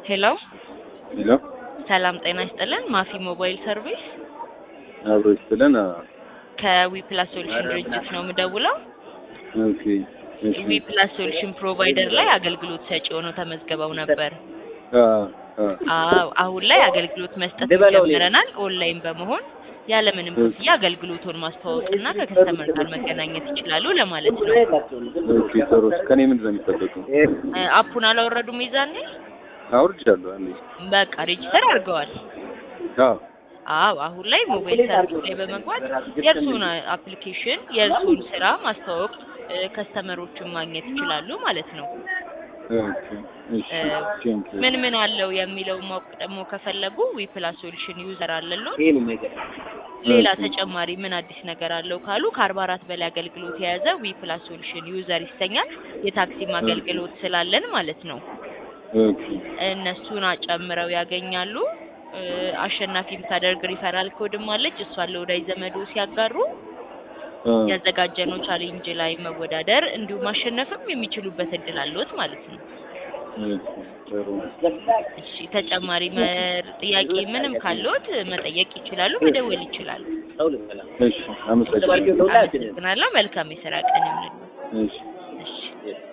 ሄሎ ሄሎ ሰላም ጤና ይስጥልን። ማፊ ሞባይል ሰርቪስ አብሮ ይስጥልን። ከዊ ፕላስ ሶሉሽን ድርጅት ነው የምደውለው። ኦኬ እሺ። ዊ ፕላስ ሶሉሽን ፕሮቫይደር ላይ አገልግሎት ሰጪ ሆነው ተመዝግበው ነበር። አ አ አዎ አሁን ላይ አገልግሎት መስጠት ጀምረናል። ኦንላይን በመሆን ያለምንም ክፍያ አገልግሎቱን ማስተዋወቅና ከከስተመር ጋር መገናኘት ይችላሉ ለማለት ነው። ኦኬ ጥሩ። ከኔ ምንድን ነው የሚጠበቀው? እ አፑን አላወረዱም ይዛኔ? አውርጃለሁ። አንዴ በቃ ሬጂስተር አድርገዋል። አዎ አዎ አሁን ላይ ሞባይል ሰርቪስ ላይ በመግባት የእርሱን አፕሊኬሽን የእርሱን ስራ ማስተዋወቅ እ ከስተመሮችን ማግኘት ይችላሉ ማለት ነው። ኦኬ እሺ። እ ቴንክ ዩ። ምን ምን አለው የሚለውን ማወቅ ደግሞ ከፈለጉ ዊ ፕላስ ሶሉሽን ዩዘር አለሎ ሌላ ተጨማሪ ምን አዲስ ነገር አለው ካሉ ከአርባ አራት በላይ አገልግሎት የያዘ ዊ ፕላስ ሶሉሽን ዩዘር ይሰኛል። የታክሲም አገልግሎት ስላለን ማለት ነው። ኦኬ እነሱን አጨምረው ያገኛሉ። እ አሸናፊ የምታደርግ ሪፈራል ኮድም አለች። እሷን ለወዳጅ ዘመዶ ሲያጋሩ አ ያዘጋጀነው ቻሌንጅ ላይ መወዳደር እንዲሁም ማሸነፍም የሚችሉበት እድል አለዎት ማለት ነው። ኦኬ ጥሩ። እሺ ተጨማሪ መር ጥያቄ ምንም ካለዎት መጠየቅ ይችላሉ፣ መደወል ይችላሉ። እሺ አመሰግናለሁ። አመሰግናለሁ። መልካም የስራ ቀን ይሁንልዎት። እሺ እሺ